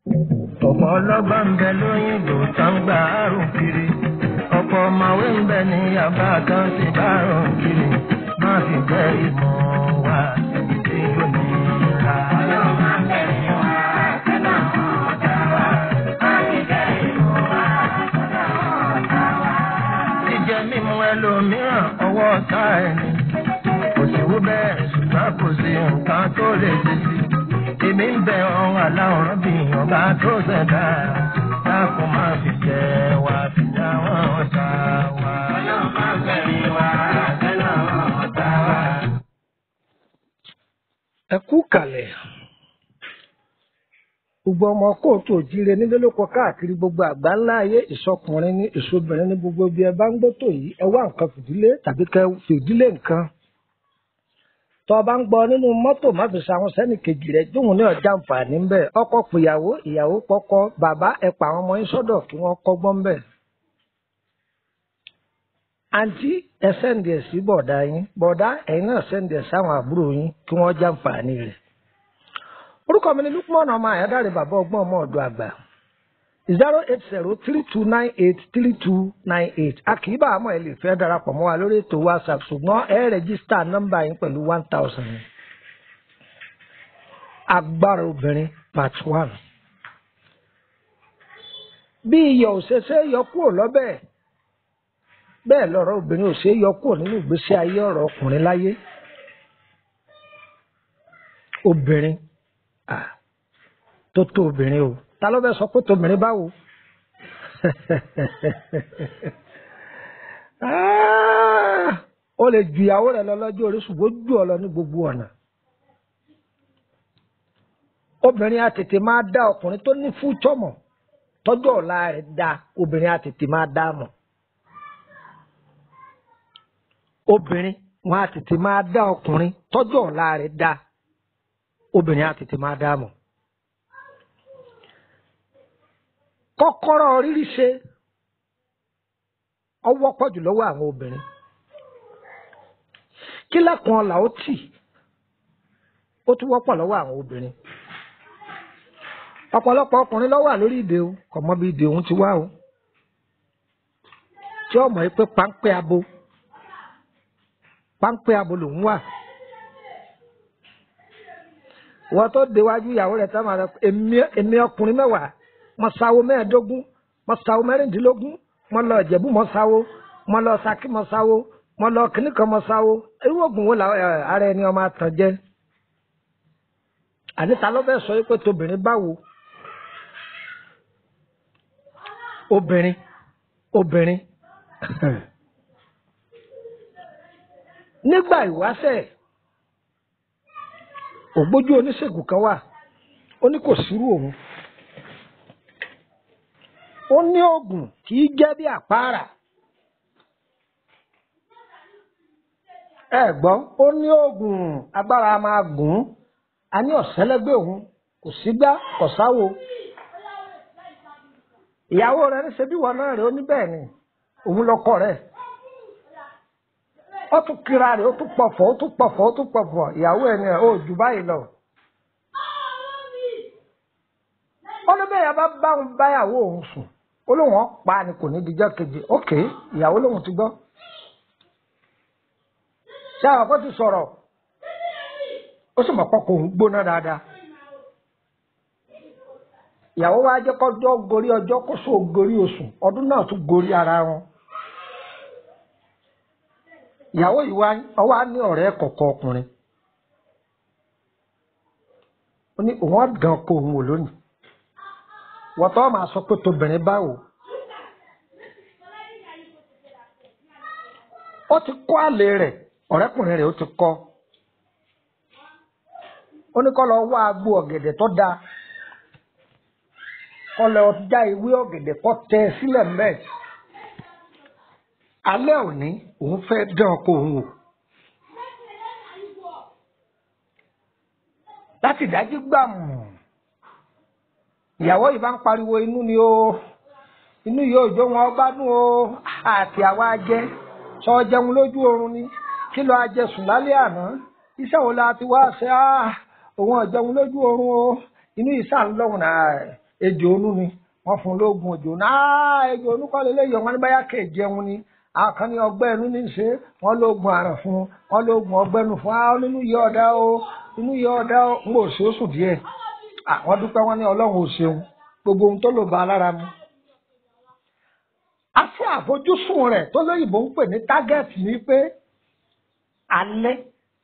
ọ̀pọ̀ ọlọ́gbọ́n ń bẹ lóyìnbó tó ń gbà àrùn kiri ọ̀pọ̀ ọ̀mọ̀wé ń bẹ ní yàrá tó ń ti bá àrùn kiri má fi jẹ́ ìmọ̀ wa tí kò ní ra. ọlọ́run máa ń bẹ̀rẹ̀ wá sẹ́nà ọ̀tá wa má fi jẹ́ ìmọ̀ wa sẹ́nà ọ̀tá wa. jíjẹ mímu ẹlòmíràn ọwọ́ ọ̀tá ẹni kò sí wú bẹ́ẹ̀ ṣùgbọ́n kò sí nǹkan tó lè ṣe sí i èmi ń bẹ ọ̀hún aláwòrán bí ọba tó ṣẹ̀dá dákun máa fi jẹ wá fi já wọn ọ̀tá wa. ọlọ́run máa bẹ̀rẹ̀ wá sẹ́nà ọ̀tá wa. ẹ kú kalẹ̀ gbogbo ọmọ kóòtù òjíire nílé lóko káàkiri gbogbo àgbá ńlá ayé ìsọkùnrin ní ìṣobìnrin ní gbogbo ibi ẹ bá ń gbótò yìí ẹ wá nǹkan fìdílé tàbí kẹ fìdílé nǹkan tọ́ ọ bá ń gbọ́ nínú mọ́tò má fi ṣàwọn sẹ́nì kejì rẹ̀ jóun ní ọjà àǹfààní ń bẹ̀ ọkọ pìyàwó ìyàwó pọkọ bàbá ẹ pa àwọn ọmọ yín sọ́dọ̀ kí wọ́n kọ́gbọ́n bẹ̀. àǹtí ẹ sẹ́ǹdì ẹ̀ sí bọ̀dá yín bọ̀dá ẹ̀yin náà sẹ́ǹdì ẹ̀ sáwọn àbúrò yín kí wọ́n já àǹfààní rẹ̀. orúkọ mi ni Lukman ọmọ àyádáre bàbá ọgbọ́n ọmọ ọ̀dọ́ àgbà zero eight zero three two nine eight three two nine eight a kì í bá àmọ́ ẹ lè fẹ́ darapọ̀ mọ́ wa lórí ètò whatsapp ṣùgbọ́n ẹ rẹ́gísítà nọ́mbà yín pẹ̀lú one thousand agbára obìnrin part one. bí iyọ̀ ò ṣe ṣe é yọ kúrò lọ́bẹ̀ bẹ́ẹ̀ lọ́rọ̀ obìnrin ò ṣe é yọ kúrò nínú ìgbésí ayé ọ̀rọ̀ ọkùnrin láyé obìnrin ah, tó tó obìnrin o ta ló fẹ́ sọ pé tòmìnrin báwo Ah, ó lè ju ìyàwó rẹ̀ lọ lọ́jọ́ orí ṣùgbọ́n jù ọ lọ ní gbogbo ọ̀nà obìnrin àtètè máa dá ọkùnrin tó ní fújọ́ mọ̀ tọ́jọ́ ọ̀la rẹ̀ dá obìnrin àtètè máa dá mọ̀ obìnrin wọn àtètè máa dá ọkùnrin tọ́jọ́ ọ̀la rẹ̀ dá obìnrin àtètè máa dá mọ̀. kọ́kọ́rọ́ rírí ṣe ọwọ́ pọ̀ jù lọ́wọ́ àwọn obìnrin kí lẹ́kùn ọ̀la ó tì ó tún wọ́pọ̀ lọ́wọ́ àwọn obìnrin ọ̀pọ̀lọpọ̀ ọkùnrin ló wà lórí ìdè o kò mọ bí ìdè òun ti wá o tí ó mọ̀ pé páńpẹ́ abo páńpẹ́ abo lòun wà wọ́n tó déwájú ìyàwó rẹ̀ tá máa rẹ èmi ọkùnrin mẹ́wàá mo sáwó mẹ́ẹ̀ẹ́dógún mo sáwó mẹ́rìndínlógún mo lọ ìjẹ̀bú mo sáwó mo lọ saki mo sáwó mo lọ kìnnìkan mo sáwó irú oògùn wo làwọn ara ẹni ọmọ àtàn jẹ àníta ló fẹ́ sọ pé tóbìnrin báwo obìnrin obìnrin nígbà ìwáṣẹ̀ ògbójú oníṣègùn kan wà ó ní kò sírú òun ó ní oògùn kì í jẹ́ bí àpáàrà ẹ gbọ́ ó ní oògùn agbára máa gùn ún a ní ọ̀sẹ́lẹ́gbẹ̀ òun kò sígbá kò sáwo ìyàwó rẹ̀ ní ṣebí wọn náà rẹ̀ ó ní bẹ́ẹ̀ ni òun lọ́kọ rẹ̀ ó tún kíra rẹ̀ ó tún pọ̀fọ̀ ó tún pọ̀fọ̀ ó tún pọ̀fọ̀ ìyàwó ẹ̀ ní ẹ̀ ó jù báyìí lọ. ó ní bẹ́ẹ̀ yẹn bá bá òun báyàwó òun sùn ó lóun ọ̀ pa ni kò ní dijọ́ kejì ókè ìyàwó lòun ti gbọ́. ṣé àwọn kan ti sọ̀rọ̀ ó sì mọ̀ pọ́kọ̀ òun gbóná dáadáa. ìyàwó wa jẹ́ kọjọ́ gorí ọjọ́ kó so gorí oṣù ọdún náà tún gorí ara wọn. ìyàwó yìí wá ní ọ̀rẹ́ kọ̀ọ̀kan ọkùnrin. ó ní òun ọ̀dàn kó òun wò lónìí. wọ́n tọ́ máa sọ pé tóbìnrin báwo. ó ti kọ́ àlè rẹ̀ ọ̀rẹ́kùnrin rẹ̀ ó ti kọ́ ó ní kó lọ wá agbo ọ̀gẹ̀dẹ̀ tó dáa kó lọ já ewé ọ̀gẹ̀dẹ̀ kó tẹ sílẹ̀ mbẹ́ alẹ́ òní òun fẹ́ dán ọkọ òun wò láti dájú gbàmù ìyàwó yìí bá ń pariwo inú ni ó inú yìí ò jó wọn gbádùn o àti àwa jẹ sọ jẹun lójú oorun ni kí ló ajẹsùn lálẹ́ àná iṣẹ́ wo la ti wá ṣe á òun ọ̀jẹun lójú oorun o inú ìsà ń lọ́hùn náà ejò onú ni wọ́n fún lóògùn ejò náà ejò onú kọ́ lélẹ́yìí wọn ní báyà kè jẹun ni àwọn kan ní ọgbẹ́ inú ní í ṣe wọ́n lóògùn àrùn fún wọ́n lóògùn ọgbẹ́ inú fún àwọn nínú yẹ ọ̀dá o inú yẹ ọ̀dá o ń bò ṣe oṣù díẹ̀ àwọn dúpẹ́ wọn ní ọlọ́run ò ṣeun gbogbo ohun tó lò bá lára mu. àti àfojúsùn rẹ̀ tó lóyìnbó ń pè ní tágẹ́ẹ̀tì ni pé alẹ́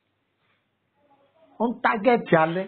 ń tágẹ́ẹ̀tì alẹ́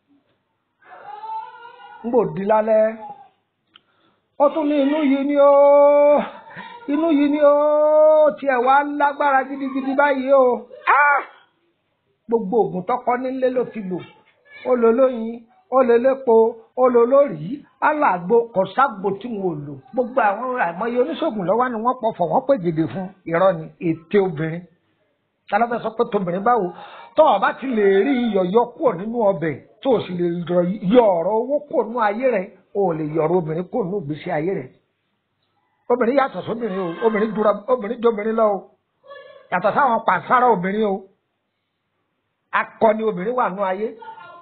ń bò di lálẹ́ ó tún ní inú yìí ni ó inú yìí ni ó tiẹ̀ wá lágbára gidigidi báyìí o gbogbo oògùn tọkọ nílé ló ti lò ó lò lóyin ó lò lépo ó lò lórí aláàgbo kọ̀ságbò tí wọn ò lò gbogbo àwọn àìmọye oníṣègùn lọ́wọ́ ni wọ́n pọ̀fọ̀ wọ́n pè gèdè fún irọ́ ni ète obìnrin tálọ́fẹ́ sọ pé tóbìnrin báwo tó o bá ti lè rí iyọ̀ yọ kúrò nínú ọbẹ̀ tó o sì lè yọ ọ̀rọ̀ owó kúrò nínú ayé rẹ̀ o ò lè yọ̀rọ̀ obìnrin kúrò nínú ìgbésí ayé rẹ̀ obìnrin yàtọ̀ sóbìnrin o obìnrin jura obìnrin jobìnrin lọ o yàtọ̀ sáwọn pàṣárà obìnrin o akọni obìnrin wà nínú ayé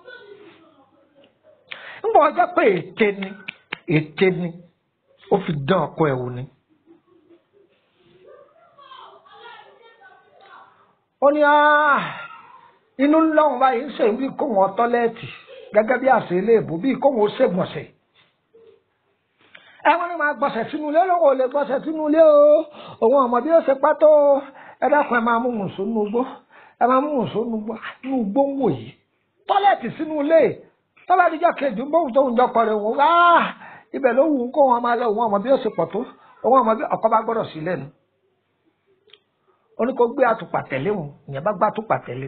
ńgbọ́ ọjọ́ pé ète ni ète ni ó fi dán ọkọ ẹ̀ wò ni. ó ní inú ńlọ́run báyìí ń ṣe bí kó wọn tọ́lẹ́ẹ̀tì gẹ́gẹ́ bí àṣẹ iléèbó bí kó wọn ó ṣègbọ̀nsẹ̀. ẹ wọ́n ní máa gbọ̀nsẹ̀ sínú ilé lóko ò lè gbọ̀nsẹ̀ sínú ilé o òun ọmọ bí ó ṣe pátó ẹ dákun ẹ máa mú mùsùn nínú igbó ẹ máa mú mùsùn nínú igbó ń wò yìí tọ́lẹ́ẹ̀tì sínú ilé tọ́lá díjọ́ kejì ń bóun tóun jọkọ̀ rẹ̀ wọ́n wá ibẹ̀ ló wù ú kó wọn máa lọ òun ọmọ bí ó ṣe pọ̀ tó òun ọmọ bí ọkọ bá gbọ́dọ̀ sí lẹ́nu ó ní kó gbé àtùpà tẹ̀lé wọn ìyẹn bá gbá àtùpà tẹ̀lé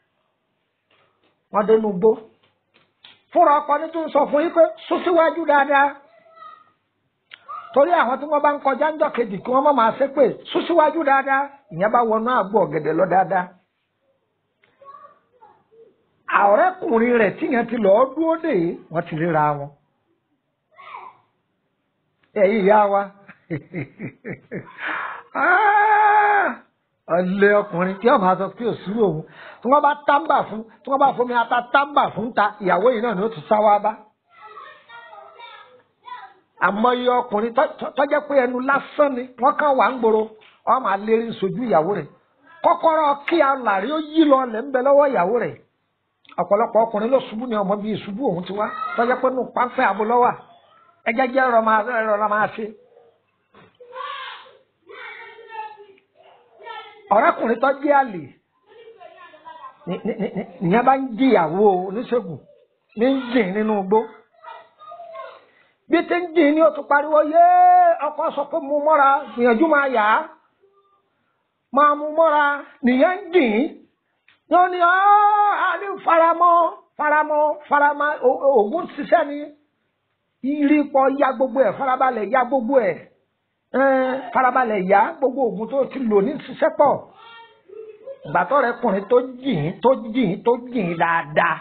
wọn dénú gbó fúnra ọkọ ní tó ń sọ fún yín pé sún síwájú dáadáa torí àwọn tí wọ́n bá ń kọjá ńjọ́ kejì kí wọ́n má máa ṣe pé sún síwájú dáadáa ìyẹn bá wọnú àgbo ọ̀gẹ̀dẹ̀ lọ dáadáa ọ̀rẹ́kùnrin rẹ̀ tíyẹn ti lọ́ọ́ dúró dè é wọ́n ti ríra wọn. ẹ̀yin ìyá wa ọ̀lẹ́ ọkùnrin tí wọ́n máa sọ pé òsúrò òun tí wọ́n bá tábà fún tí wọ́n bá fomi ata tábà fún ta ìyàwó yìí náà ni ó ti sá wá bá. àmọye ọkùnrin tọ́jẹ́ pé ẹnu lásán ni wọ́n kàn wá ń gbòòrò wọ́n máa lérí sojú ìyàwó rẹ̀ kọ́kọ́rọ́ kí alàrí ó yí lọ lẹ́ ń bẹ lọ́wọ́ ìyàwó rẹ̀ ọ̀pọ̀lọpọ̀ ọkùnrin ló ṣubú ní ọmọ bíi ìṣubú òun ti wá tọ́jọ́ pé nù pápẹ́ abúlọ́wà ẹjẹ́ jẹ́ rọra máa ṣe. ọ̀rẹ́kùnrin tó jẹ́ àlè nìyẹn bá ń jìyàwó oníṣègùn ní ń jìn nínú igbó bí tí ń jìn ní o tún pariwo yé ọkọ sọ pé mo mọ́ra gbìyànjú máa yá máa mú mọ́ra nìyẹn ń jìn yóò ní ọ́ àní faramọ́ faramọ́ faramọ́ ògùn ṣiṣẹ́ ni ìrìpọ̀ ya gbogbo ẹ̀ farabalẹ̀ ya gbogbo ẹ̀ farabalẹ̀ ya gbogbo ògùn tó ti lò ní ṣiṣẹ́ pọ̀ gbàtọ́ rẹ kùnrin tó jìn tó jìn tó jìn dáadáa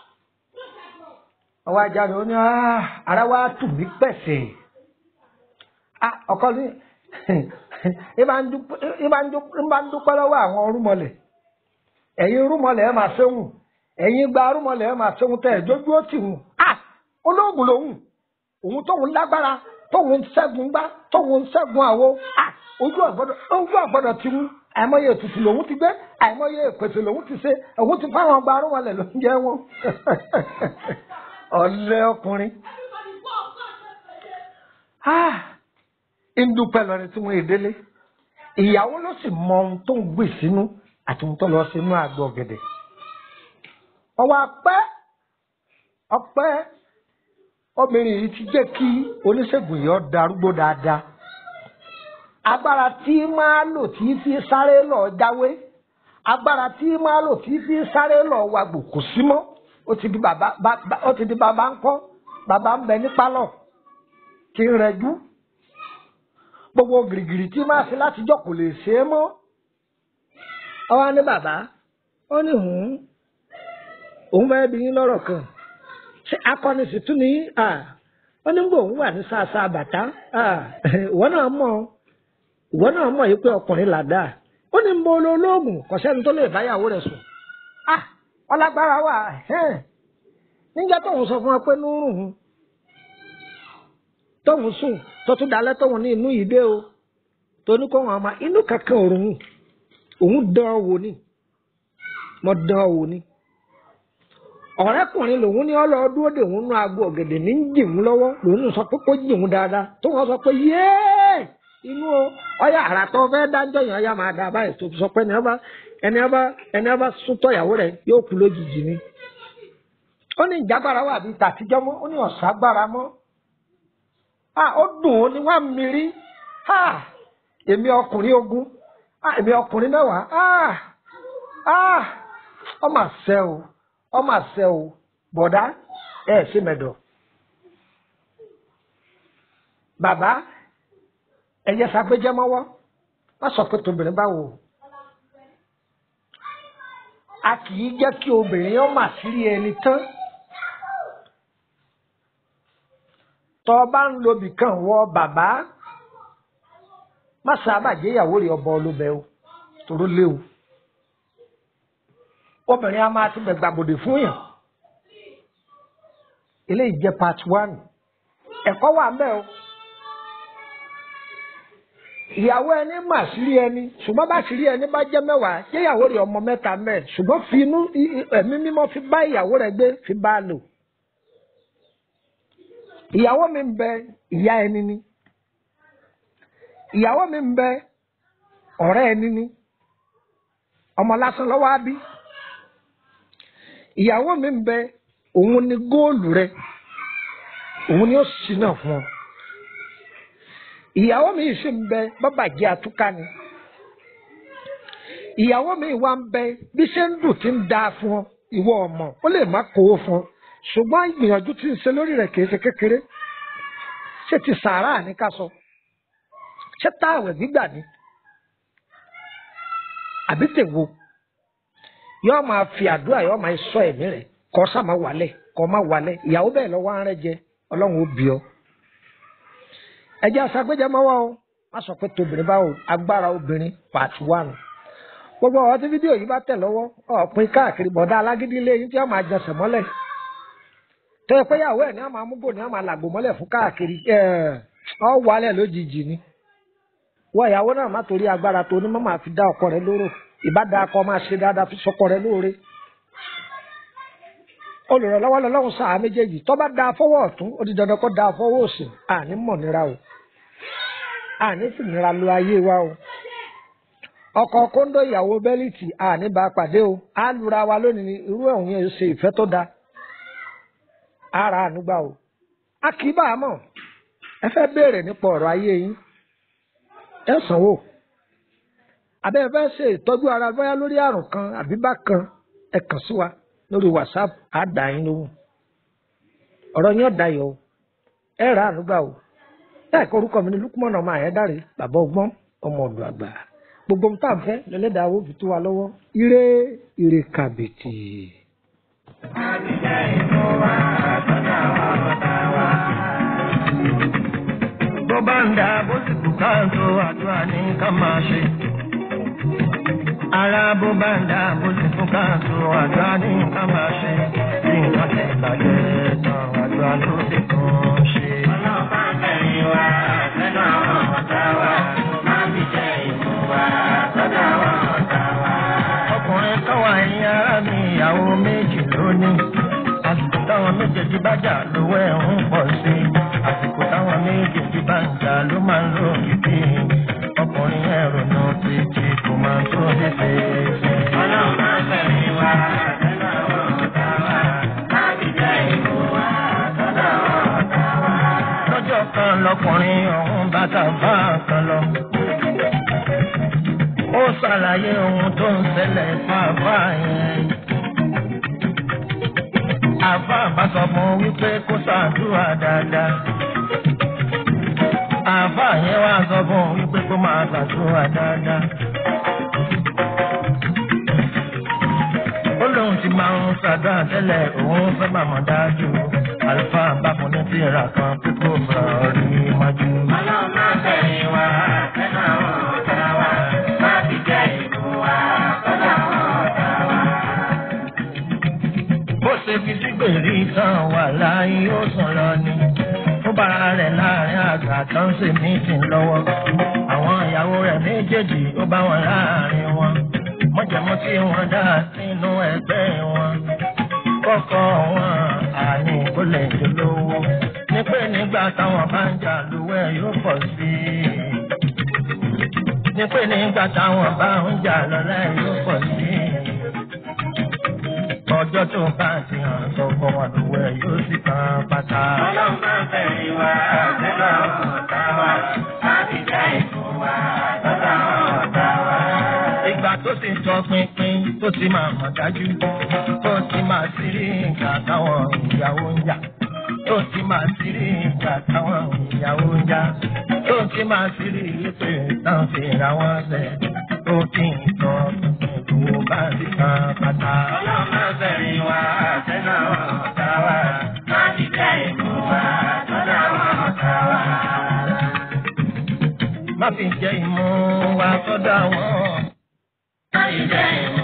ọwọ́ ajá rẹ̀ ó ní ara wa tù mí pẹ̀sẹ̀ ọkọ ní ìbá ń dúpẹ́ lọ́wọ́ àwọn orúmọlẹ̀ ẹ̀yin rúmọlẹ̀ ẹ̀ máa ṣéhùn ẹ̀yin gba rúmọlẹ̀ ẹ̀ máa ṣéhùn tẹ̀ jójú ó tì hùn à olóògùn lòun òun tóun lágbára tóun ṣẹ́gun gbá tóun ṣẹ́gun àwo à ojú àgbọ̀dọ̀ ojú àgbọ̀dọ̀ ti mú àìmọye ètùtù lòun ti gbé àìmọye ìpèsè lòun ti ṣe òun ti fáwọn gba rúmọlẹ̀ ló ń jẹ́ wọn ọ̀lẹ́ ọkùnrin ń dúpẹ́ lọ ní tí wọ́n èdélé ìyàwó ló sì mọ ohun tó ń gbè sínú àti ohun tó lọ sínú àgbọ̀ ọ̀gẹ̀dẹ̀. ọwọ́ apẹ́ ọpẹ́ obìnrin yìí ti jẹ́ kí oníṣègùn yìí ó darúgbó dáadáa. agbára tí máa lò tí fi sáré lọ jáwé agbára tí máa lò tí fi sáré lọ wàgbò kò sí mọ́ ó ti di bàbá ó ti di bàbá ń kọ́ bàbá ń bẹ ní pálọ̀ kí ń rẹjú gbogbo gìrìgìrì tí máa ṣe látijọ́ kò lè ṣe é mọ́ ọwọ́ ní bàbá ó ní hùn òun bá bí yín lọ́rọ̀ kan ṣé akọni sì tún ní ó ní gbòòun wà ní sáàsá bàtà ìwọ náà mọ̀ ìwọ náà mọ̀ yìí pé ọkùnrin làdá ó ní mo lo olóògùn kò sẹ́ni tó lè báyàwó rẹ̀ sùn ọlágbára wà níjẹ́ tóun sọ fún wa pé nírùn tóun sùn tó tún dalẹ́ tóun ní inú ìdé o tó ní kó wọn máa inú kankan òrùn òun dán wò ni mo dán wò ni ọ̀rẹ́kùnrin lòun ní ọlọ́ọ̀dún òde òun nú aago ọ̀gẹ̀dẹ̀ ní jìmú lọ́wọ́ lòun sọ pé kó jìmú dáadáa tó wọ́n sọ pé yéé inú ọyà àrà tó fẹ́ dájọ́ yẹn ọyà máa dá báyìí tó sọ pé ẹni ọba ẹni ọba ẹni ọba sútọ̀ ìyàwó rẹ̀ yóò kú lójijì ni. ó ní ìjágbára wà bíi tàtijọ́ mọ́ ó ní ọ̀ságbára mọ́ ó dùn ó ní wọ́n mírí èmi ọkùnrin ogun èmi ọkùnrin mẹ́wàá ọmọ àṣẹ o ọmọ àṣẹ o bọ̀dá ẹ̀ ṣe mẹ́dọ̀ bàbá ẹyẹ sàgbéjẹ mọ́wọ́ wọ́n sọ pé tobìnrin báwo a kì í jẹ́ kí obìnrin yẹn mà sírí ẹni tán tọ́ ọ bá ń lo bìkan wọ bàbá má sábà jẹ́ ìyàwó rẹ̀ ọba olóbẹ̀ o tòró léwu obìnrin a máa ti gbẹ̀gbàbòdè fún yàn eléyìí jẹ́ part one ẹ̀kọ́ wà ń bẹ̀ o ìyàwó ẹni mà sírí ẹni ṣùgbọ́n bá sírí ẹni bá jẹ́ mẹ́wàá jẹ́ ìyàwó rẹ̀ ọmọ mẹ́ta mẹ́ ṣùgbọ́n fi inú ẹ̀mí mímọ́ fi bá ìyàwó rẹ̀ gbé fi bá a lò. ìyàwó mi ń bẹ ìyá ẹni ni ìyàwó mi ń bẹ ọ̀rẹ́ ẹni ni ọmọ lásán lọ́wọ́ á bí ìyàwó mi ń bẹ òun ni góòlù rẹ òun ni ó sì náà fún ọ ìyàwó mi sì ń bẹ bàbàjẹ́ àtúkà ni ìyàwó mi wá ń bẹ bí ṣe ń dùn tí ń da fún ọ ìwọ ọmọ ó lè má kó o fún ọ ṣùgbọ́n ìgbìyànjú tí ń ṣe lórí rẹ̀ kìí ṣe kékeré ṣé ti sàárà ní ká sọ ṣé táwẹ̀ gbígbà ni àbí tèwo yóò máa fi àdúrà yóò máa sọ ẹ̀mí rẹ̀ kọ́ sá máa wálẹ̀ kọ́ máa wálẹ̀ ìyàwó bẹ́ẹ̀ lọ́wọ́ á rẹ́ jẹ ọlọ́run ó bí ọ ẹjẹ aṣàgbéjẹmọwọ o má sọ pé tóbìnrin báwo agbára obìnrin part one gbogbo ọ̀rọ̀ tí fídíò yìí bá tẹ̀ lọ́wọ́ ọ̀pin káàkiri bọ̀dá alágídí ilé yín tí wọ́n máa jẹsẹ̀ mọ́lẹ̀ tó yẹ pé ìyàwó ẹ̀ ní wọ́n máa mú gò ní wọ́n máa làgbò mọ́lẹ̀ fún káàkiri ọ̀ wálẹ̀ lójijì ni wọ́n ìyàwó náà má torí agbára tó ní máa fi dá ọkọ rẹ lóró ìbádá akọ máa ṣe dáadáa fi sọkọ rẹ lóore olùrànlọ́wọ́ lọ́lọ́run sáà méjèèjì tó bá da fọwọ́ ọ̀tún ó di dandan kó da fọwọ́ òsì àní mọ̀ nira o àní sì nira lo ayé wa o ọkọ kóńdó ìyàwó bẹ́líìtì àní bá pàdé o á lura wa lónìí ní irú ẹ̀hún yẹn ṣe ìfẹ́ tó da ara ànúgbà o a kì í bá a mọ̀ ẹ fẹ́ béèrè nípa ọ̀rọ̀ ayé yín ẹ sanwó àbẹ́ ẹ fẹ́ ṣe ìtọ́jú ara bóyá lórí àrùn kan àbí bákan ẹ kàn sí wa lórí whatsapp á dà yín lóhùn ọ̀rọ̀ yín ọ̀dà yọ̀ ẹ rà ànúgbà o ẹ kọ orúkọ mi ní lukumọ̀nà ọmọ àyẹ́dàrè bàbá ọgbọ́n ọmọ ọ̀dọ̀ àgbà gbogbo ohun tá à ń fẹ́ lẹ́lẹ́dàá owó fi tó wa lọ́wọ́ ire ire kàbìtì. àbíjẹ́ ìlú wa àtọ́jà wa ọ̀tá wa. bó bá ń da bó sì kú káàtó àdúrà ní ká máa ṣe. ara bó bá ń da bó sì kú káàtó àdúrà ní ká máa ṣe. bí nǹkan tẹ̀ bàjẹ́ tán àdúrà ló sì tún ṣe. ọlọ́pàá ń tẹ̀yìn wa lẹ́nu àwọn ọ̀tá wa. má fi jẹ́ ìlú wa àtọ́jà wa ọ̀tá wa. ọkùnrin kan wà ní ara mi ìyàwó méjì lónìí. àsìkò táwọn méjèèjì bá jà lówó ẹ̀ ń pọ̀ sí i. àsìkò táwọn méjèèjì bá ń jà ló máa ń lò ìdí. ọkùnrin ẹ̀ ronú títí kò máa tó lè ṣe é ṣe. ọlọ́run máa ń tẹ̀yìn wa lẹ́nu àwọn ọ̀tá wa. má fi jẹ́ ìlú wa àtọ́jà wa ọ̀tá wa. lọ́jọ́ kan lọkùnrin ọ̀hún bàtà bá kan lọ ó ṣàlàyé ohun tó ń ṣẹlẹ̀ fáfá yẹn. àfá bá sọ fún wípé kó ṣàdúrà dáadáa. àfá yẹn wá sọ fún wípé kó máa ṣàdúrà dáadáa. ó lóun ti máa ń ṣàdúrà tẹ́lẹ̀ òun fẹ́ màmá dájú. àlùfáà bá fún ní tìrà kan pé kó fà rí májú. ọlọ́run máa tẹ̀yìn wá ẹnu àwọn ọ̀tá wa má fi jẹ́ ìlú wa sọ́dọ̀ àwọn ọ̀tá wa. bó ṣe fi sígbèrè tán wà láyé ó sùn lọ ni. ó bára rẹ̀ láàrin àgbà tó ń ṣe mítìn lọ́wọ́. àwọn ìyàwó rẹ̀ méjèèjì ó bá wọn láàrin wọn. mọ̀jẹ̀mú tí wọ́n dá sínú ẹgbẹ́ wọn. kọ́kọ́ wọn àní kó lè dolówó. ní pé nígbà táwọn bá ń jà lówẹ́ yóò pọ̀ sí i. ní pé nígbà táwọn bá ń jà lọ́lá yóò pọ̀ sí i ọjọ́ tó bá ti hàn sọ fún wọn lówó ẹ̀ yóò sì kan pátá. Ọlọ́run máa ń tẹ̀lé wa sẹ́lá ọ̀tá wa láti já ìfún wa lọ́dọ̀ àwọn ọ̀tá wa. ìgbà tó ti sọ pinpin tó ti máa mọ̀ dájú tó ti máa sí rí ìgbà táwọn ìyàwó ń jà tó ti máa sí rí ìgbà táwọn ìyàwó ń jà tó ti máa sí rí ìpè tán fi ra wọn lẹ̀ tó ti ń sọ ìdúró bá ti kan pátá. Ọlọ́run máa ń tẹ̀lé wa sẹ́lá ọ̀tá wa láti já ìfún wa lọ́dọ̀ àwọn ọ̀tá wa. má fi jẹ́ ìmú wa sọ́dọ̀ àwọn. Láti já ìfún